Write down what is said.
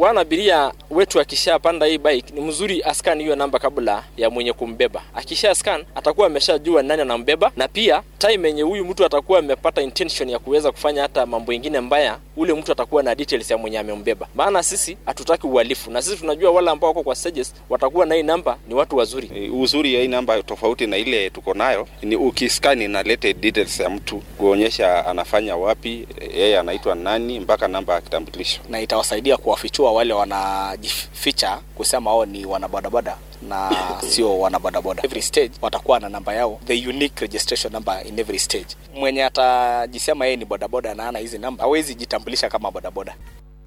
bwana abiria wetu akishapanda hii bike ni mzuri askan hiyo namba kabla ya mwenye kumbeba. Akisha scan atakuwa ameshajua nani anambeba, na pia time yenye huyu mtu atakuwa amepata intention ya kuweza kufanya hata mambo ingine mbaya, ule mtu atakuwa na details ya mwenye amembeba. Maana sisi hatutaki uhalifu, na sisi tunajua wale ambao wako kwa stages watakuwa na hii namba ni watu wazuri. E, Uzuri ya hii namba tofauti na ile tuko nayo ni ukiskani inaleta details ya mtu kuonyesha anafanya wapi, yeye anaitwa nani, mpaka namba ya kitambulisho. na itawasaidia kuwafichua wale wanajificha kusema wao ni wanabodaboda na sio wanabodaboda. Every stage watakuwa na namba yao, the unique registration number in every stage. Mwenye atajisema yeye ni bodaboda na ana hizi namba hawezi jitambulisha kama bodaboda.